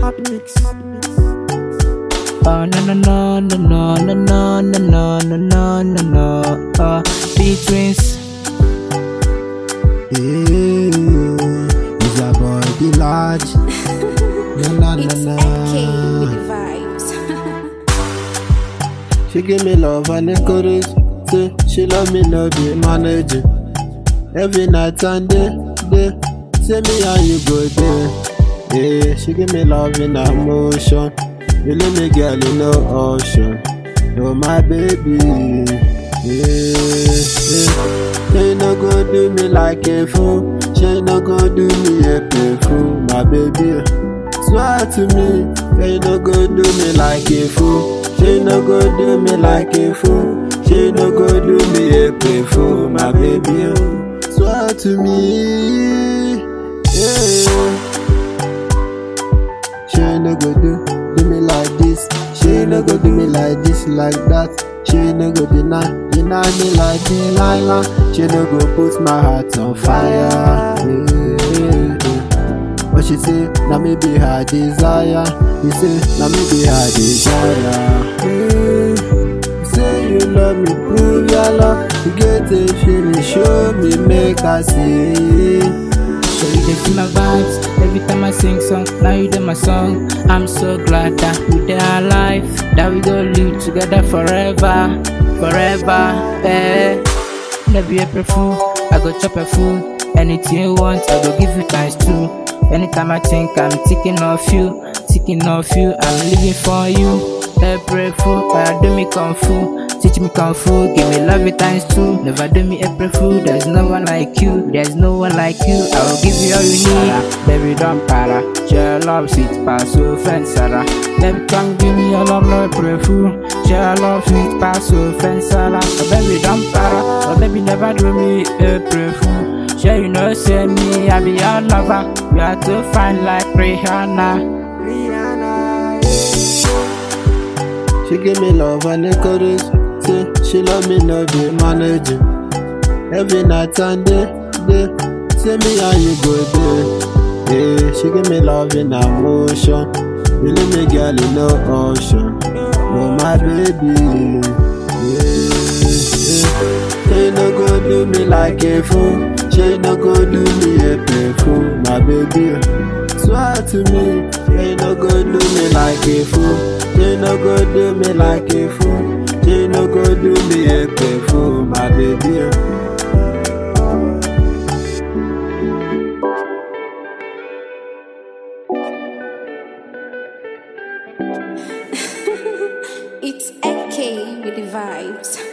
Hot mix. Oh no no no no no no no no no no no no uh, B twins Hey, is a boy the large? Na na It's na AK na. with the vibes. She give me love and encourage. Say she love me, no be managing. Every night and day, day. Say me how you go there. Yeah, she give me love in emotion. You leave me girl in no ocean. Oh my baby. Yeah, yeah. She no go do me like a fool. She no go do me a play fool, my baby. Swear to me, she no go do me like a fool. She no go do me like a fool. She no go do me a play fool, my baby. oh. Swear to me, yeah. She no go do do me like this. She no go do me like this, like that. She no go deny deny me like Delilah. She no go put my heart on fire. Yeah. But she say, now me be her desire. He say, now me be her desire. Yeah. You say you love me, prove your love. You get a feeling, show me, make I see. So you dey feel my vibes every time I sing song. Now you dey my song. I'm so glad that we dey alive. That we go live together forever, forever. Eh. Never April fool, I go chop a fool. Anything you want, I go give you times two. Anytime I think I'm thinking of you, thinking of you, I'm living for you. April fool, I do me kung fu. Teach me kung fu, give me love it times two. Never do me April fool, there's no one like you, there's no one like you. I will give you all you need. Baby, don't para. Share love, sweet pass, so friend Sarah. Baby, come give me your love, no April fool. Share love, sweet pass, so friend Sarah. Oh, baby, don't para. Oh, baby, never do me April fool. Sure, you know, say me, I be your lover. You are too fine like Rihanna. She give me love and encourage. Say she love me, no be managing. Every night and day, day. Say me how you go there. Yeah, she give me love in emotion. You leave me girl in no ocean. Oh my baby. Yeah, yeah. She no go do me like a fool. She no go do me a play fool, my baby. Swear to me, she no go do me like a fool. She no go do me like a fool. She no go do me a play fool, my baby. It's AK with the vibes.